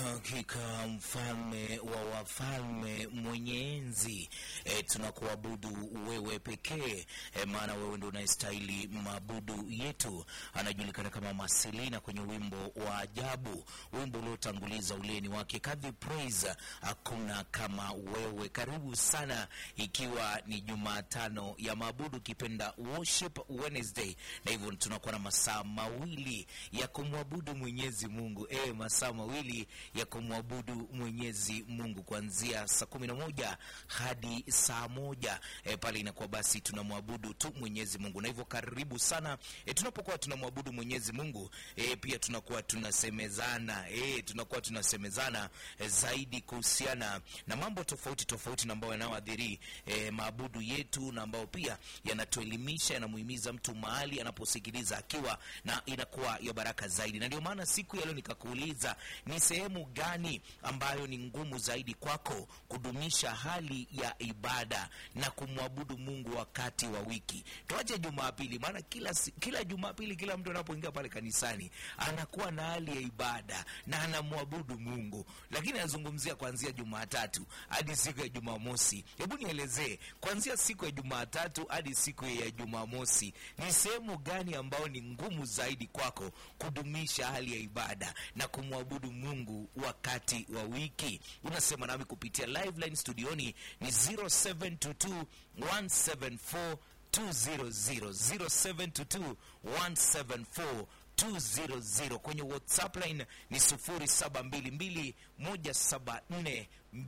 Hakika mfalme wa wafalme mwenye enzi, e, tunakuabudu wewe pekee e, maana wewe ndio unayestahili maabudu yetu. Anajulikana kama Marcelina kwenye wimbo wa ajabu, wimbo uliotanguliza uleni wake kadhi praise, hakuna kama wewe. Karibu sana, ikiwa ni Jumatano ya maabudu, kipenda worship Wednesday, na hivyo tunakuwa na masaa mawili ya kumwabudu Mwenyezi Mungu e, masaa mawili ya kumwabudu Mwenyezi Mungu kuanzia saa kumi na moja hadi saa moja e, pale inakuwa basi tunamwabudu tu Mwenyezi Mungu, na hivyo karibu sana e, tunapokuwa tunamwabudu Mwenyezi Mungu e, pia tunakuwa tunasemezana e, tunakuwa tunasemezana e, zaidi kuhusiana na mambo tofauti tofauti na ambayo yanayoadhiri e, maabudu yetu na ambayo pia yanatuelimisha yanamuhimiza mtu mahali anaposikiliza akiwa na inakuwa ya baraka zaidi, na ndio maana siku ya leo nikakuuliza ni sehemu gani ambayo ni ngumu zaidi kwako kudumisha hali ya ibada na kumwabudu Mungu wakati wa wiki. Tuache Jumapili, maana kila si- kila Jumapili kila mtu anapoingia pale kanisani anakuwa na hali ya ibada na anamwabudu Mungu, lakini anazungumzia kuanzia Jumatatu hadi siku ya Jumamosi. Hebu nielezee, kuanzia siku ya Jumatatu hadi siku ya Jumamosi, ni sehemu gani ambayo ni ngumu zaidi kwako kudumisha hali ya ibada na kumwabudu Mungu wakati wa wiki? Unasema nami kupitia live line studioni ni 0722 174 200 0722 174 200 kwenye whatsapp line ni 0722 174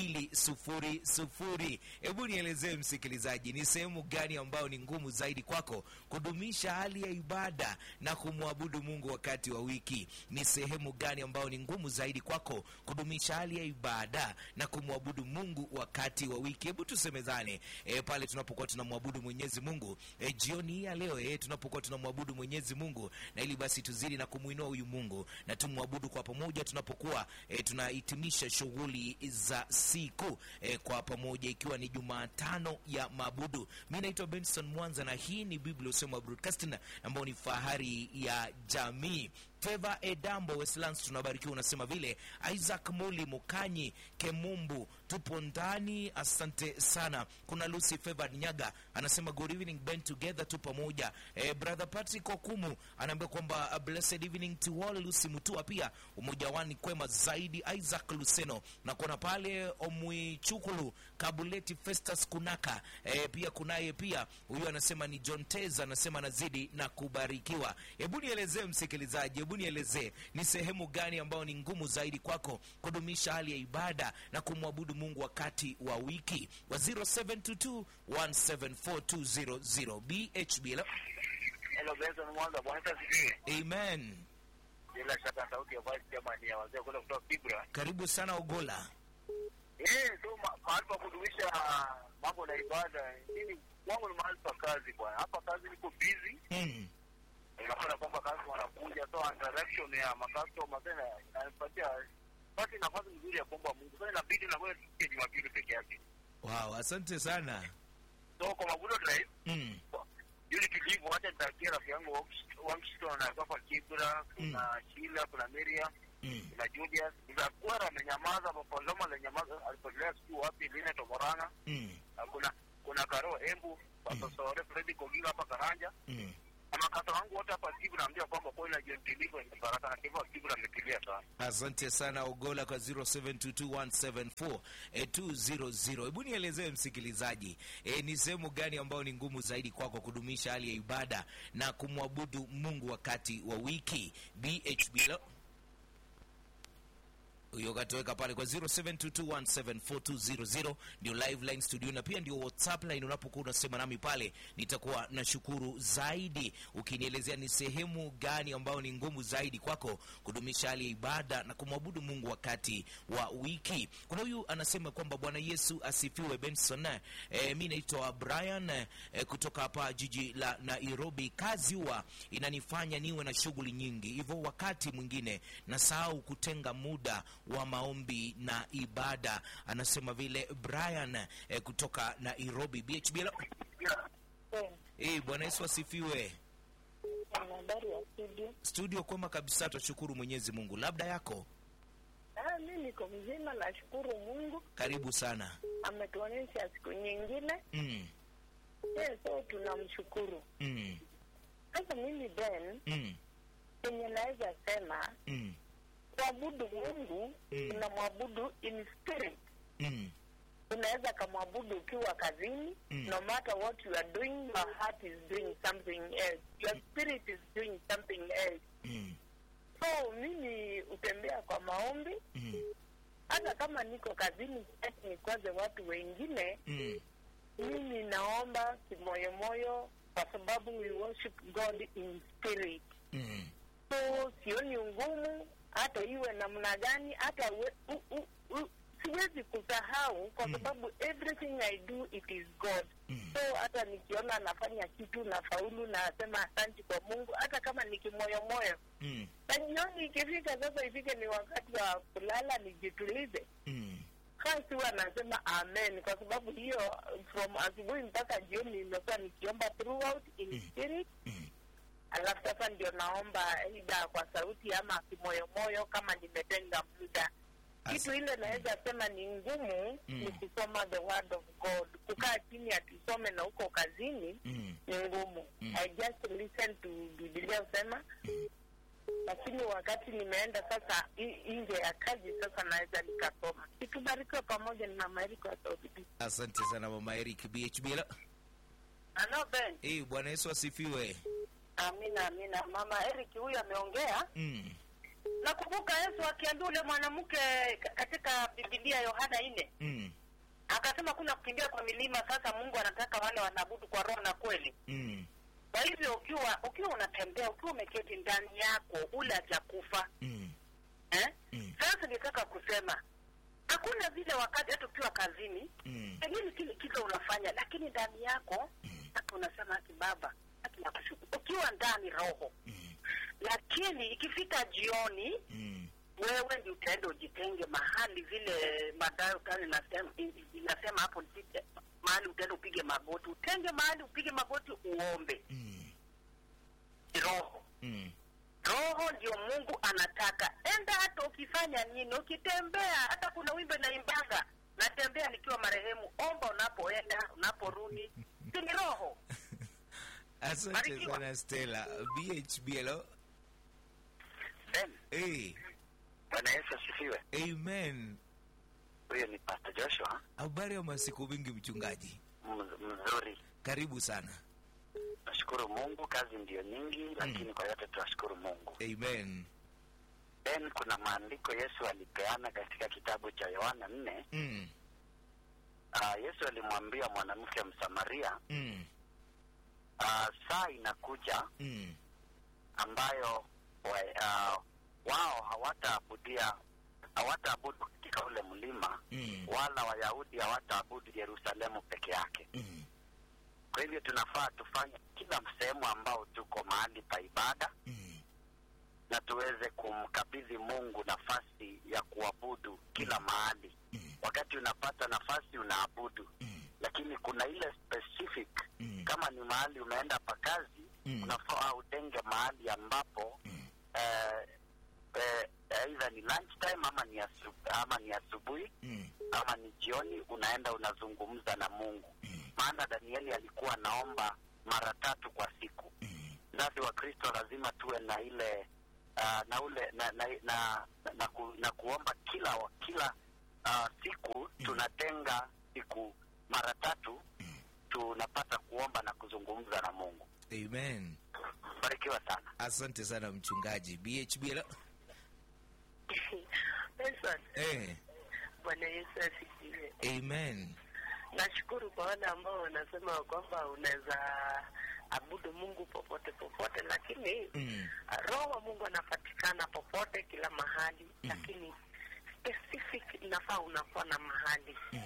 200 hebu nielezee msikilizaji ni sehemu gani ambayo ni ngumu zaidi kwako kudumisha hali ya ibada na kumwabudu mungu wakati wa wiki ni sehemu gani ambayo ni ngumu zaidi kwako kudumisha hali ya ibada na kumwabudu mungu wakati wa wiki hebu tusemezane e, pale tunapokuwa tunamwabudu mwenyezi mungu e, jioni hii ya leo e, tunapokuwa tunamwabudu mwenyezi mungu na ili basi tuzidi na kumwinua huyu mungu na tumwabudu kwa pamoja tunapokuwa e, tunahitimisha shughuli za siku e, kwa pamoja ikiwa ni jumatano ya maabudu mi naitwa benson mwanza na hii ni biblia usema broadcasting ambayo ni fahari ya jamii Feva Edambo Westlands tunabarikiwa, unasema vile. Isaac Muli Mukanyi Kemumbu, tupo ndani, asante sana. Kuna Lucy Feva Nyaga anasema good evening band together, tu pamoja. Eh, brother Patrick Okumu anaambia kwamba uh, blessed evening to all. Lucy Mutua pia umoja wani kwema zaidi. Isaac Luseno na kuna pale Omwichukulu Kabuleti Festus Kunaka eh, pia kunaye pia huyu anasema ni John Tez anasema anazidi na kubarikiwa. Hebu nielezee msikilizaji, hebu nielezee ni sehemu gani ambayo ni ngumu zaidi kwako kudumisha hali ya ibada na kumwabudu Mungu wakati wa wiki wa 0722 174 BHB. Hello? Hello, Benson Mwanza, Bwana Yesu asifiwe. Amen. Bila shaka sauti ya vice chairman ya wazee kule kutoka Kibra. Karibu sana Ogola. Eh, so ma- mahali pa kudumisha mambo na ibada. Mimi kwangu ni mahali pa kazi bwana. Hapa kazi niko busy. Mm. Unaona kwamba kazi wanakuja so interaction ya makastoma tena inanipatia basi nafasi nzuri ya kuomba Mungu. Sasa inabidi na wewe tusikie Jumapili peke yake. Wow, asante sana. So kwa Mavuno Drive Mm. yule tulivu, wacha nitakia rafiki yangu Wankstone na hapa Kibra, kuna Sheila, kuna Miriam Mm. na Julius Zakwara amenyamaza, Papaloma amenyamaza, alipotelea siku wapi, Lina Tomorana, Mm. na kuna kuna Karo Embu, Papa Sore, Fredi Kogira hapa Karanja, Mm. na makata wangu wote hapa Kibu, naambia kwamba kweli na John Tilivo ni baraka na Kivu Kibu ametulia sana. Asante sana Ogola kwa 0722174200. Hebu nielezee msikilizaji, e, ni sehemu gani ambayo ni ngumu zaidi kwako kudumisha hali ya ibada na kumwabudu Mungu wakati wa wiki? BHB lo- huyo katoweka pale kwa 0722174200 ndio live line studio na pia ndio whatsapp line unapokuwa unasema nami pale nitakuwa na shukuru zaidi ukinielezea ni sehemu gani ambayo ni ngumu zaidi kwako kudumisha hali ya ibada na kumwabudu mungu wakati wa wiki kuna huyu anasema kwamba bwana yesu asifiwe benson e, mi naitwa brian e, kutoka hapa jiji la nairobi kazi huwa inanifanya niwe na shughuli nyingi hivyo wakati mwingine nasahau kutenga muda wa maombi na ibada anasema vile brian eh, kutoka nairobi bhb hello? eh, bwana yesu asifiwe Ana habari ya studio. studio kwema kabisa twashukuru mwenyezi mungu labda yako Ah, mi niko mzima, nashukuru Mungu Karibu sana. ametuonyesha siku nyingine. Mm. Yes, so tunamshukuru. Mm. Sasa mimi Ben, Mm. yenye naweza sema Mm. kuabudu Mungu Mm. unamwabudu in spirit. Mm. Unaweza kamwabudu ukiwa kazini Mm. no matter what you are doing, your heart is doing something else, your spirit is doing something else. Mm. So mimi hutembea kwa maombi, Mm. hata kama niko kazini, sitaki nikwaze watu wengine. Mm. Mimi naomba kimoyomoyo, kwa sababu we worship God in spirit. Mm. So sioni ngumu, hata iwe namna gani, hata we, u, u, u, siwezi kusahau kwa Mm. sababu everything I do it is God. Mm. So hata nikiona anafanya kitu na faulu, nasema asanti kwa Mungu, hata kama ni kimoyomoyo Mm. na jioni ikifika sasa, ifike ni wakati wa kulala, nijitulize Mm. basi huwa nasema amen, kwa sababu hiyo from asubuhi mpaka jioni nimekuwa nikiomba throughout in Mm. spirit. Mm. Alafu sasa ndio naomba aidha kwa sauti ama kimoyomoyo kama nimetenga muda. As- Kitu ile naweza sema ni ngumu Mm. ni kusoma the word of God. Kukaa chini atusome na huko kazini Mm. ni ngumu. Mm. I just listen to Biblia usema Mm. lakini wakati nimeenda sasa i- nje ya kazi sasa naweza nikasoma. Kitubarikiwe pamoja na mama Eriko wa Saudi B. Asante sana mama Eric BHB. Hello. Ano Ben, Eh, Bwana Yesu asifiwe. amina amina. Mama Eric huyu ameongea. Mm. Nakumbuka Yesu akiambia ule mwanamke ka- katika Biblia Yohana nne Mm. akasema kuna kukimbia kwa milima. Sasa Mungu anataka wale wanaabudu kwa roho na kweli. Mm. Kwa hivyo ukiwa ukiwa unatembea ukiwa umeketi ndani yako ule hajakufa Mm. eh? Mm. Sasa nitaka kusema hakuna vile wakati hata ukiwa kazini Mm. pengine kile kitu unafanya, lakini ndani yako hata unasema ati baba, hata nakushukuru ukiwa ndani roho, Mm. lakini ikifika jioni Mm. wewe ndio utaenda ujitenge mahali vile madayo kani nasema inasema hapo nipige mahali utaenda upige magoti, utenge mahali upige magoti uombe. Mm. Roho Mm. roho ndio Mungu anataka. Enda hata ukifanya nini, ukitembea, hata kuna wimbo naimbaga, natembea nikiwa marehemu. Omba unapoenda, unaporudi, si ni roho? Asante Barikiwa. sana Stella. BHB. Hello. Ben, Eh. Bwana Yesu asifiwe. Amen. Huyo ni Pastor Joshua, Habari ya masiku mingi mchungaji. mz- mzuri. Karibu sana. Nashukuru Mungu, kazi ndiyo nyingi, lakini kwa yote tunashukuru Mungu. Amen. Ben, kuna maandiko Yesu alipeana katika kitabu cha Yohana nne. Mm. Uh, Yesu alimwambia mwanamke Msamaria, Mm. uh, saa inakuja Mm. ambayo wa, uh, wao hawataabudia hawataabudu katika ule mlima Mm. wala Wayahudi hawataabudu Yerusalemu peke yake. Mm. Kwa hivyo tunafaa tufanye kila sehemu ambao tuko mahali pa ibada Mm. na tuweze kumkabidhi Mungu nafasi ya kuabudu kila mahali. Mm. Wakati unapata nafasi unaabudu, Mm. lakini kuna ile specific Mm. kama ni mahali umeenda pa kazi Mm. unafaa utenge mahali ambapo Mm. eh, eh, either ni lunch time ama ni asu, ama ni asubuhi Mm. ama ni jioni, unaenda unazungumza na Mungu. Mm. Maana Danieli alikuwa anaomba mara tatu kwa siku. Mm. Nasi wa Kristo lazima tuwe na ile uh, na ule na na, na, na, ku, na kuomba kila wa- kila uh, siku tunatenga siku mara tatu tunapata kuomba na kuzungumza na Mungu. Amen. Barikiwa sana. Asante sana mchungaji. BHB. Hello. Nelson, Eh. Bwana Yesu asifiwe. Amen. Nashukuru kwa wale ambao wanasema kwamba unaweza abudu Mungu popote popote, lakini Mm. roho wa Mungu anapatikana popote kila mahali, lakini specific inafaa unakuwa na mahali Mm.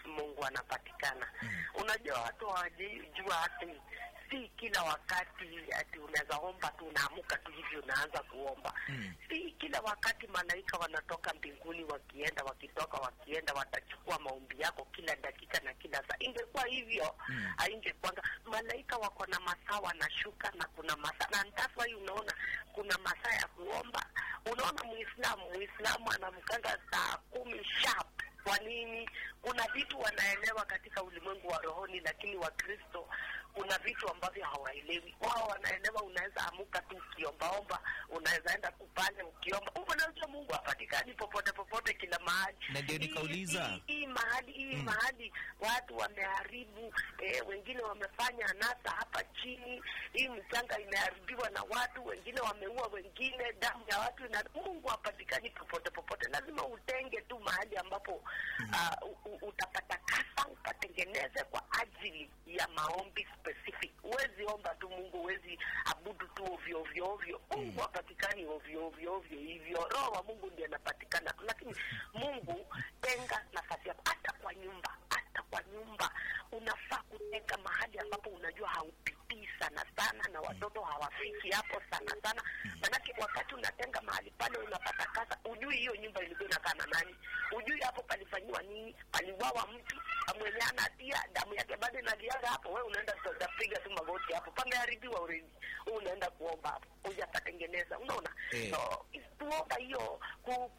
Mungu anapatikana. Unajua watu hawajajua ati si kila wakati ati unaweza omba tu unaamuka tu hivi unaanza kuomba Mm. si kila wakati malaika wanatoka mbinguni wakienda wakitoka wakienda watachukua maombi yako kila dakika na kila saa ingekuwa hivyo Mm. haingekwanga malaika wako na masaa wanashuka na kuna masaa na that's why unaona kuna masaa ya kuomba unaona muislamu muislamu anamkanga saa kumi sharp kwa nini kuna vitu wanaelewa katika ulimwengu wa rohoni lakini wakristo kuna vitu ambavyo hawaelewi wao wanaelewa unaweza amuka tu ukiombaomba unaweza enda kupale ukiomba unajua mungu hapatikani popote popote kila mahali Na ndio Hii- nikauliza. hii- hii mahali hii Mm. mahali watu wameharibu eh, wengine wamefanya anasa hapa chini hii mchanga imeharibiwa na watu wengine wameua wengine damu ya watu ina mungu hapatikani popote popote lazima utenge tu mahali ambapo ah, u- u- utapata kasa upatengeneze kwa ajili ya maombi specific huwezi omba tu mungu huwezi abudu tu ovyo ovyo ovyo mungu hapatikani ovyo ovyo ovyo hivyo roho wa mungu ndiye anapatikana lakini mungu tenga nafasi yako hata kwa nyumba hata kwa nyumba unafaa kutenga mahali ambapo unajua haupitii sana sana na watoto hawafiki hapo sana sana manake wakati unatenga mahali pale unapata kasa ujui hiyo nyumba ilikuwa inakaa na nani ujui hapo palifanyiwa nini paliwawa mtu mwenye ana hatia damu yake bado inaliaga hapo we unaenda utapiga tu magoti hapo pameharibiwa uredi unaenda kuomba hapo hujapatengeneza unaona Eh. so tuomba hiyo ku,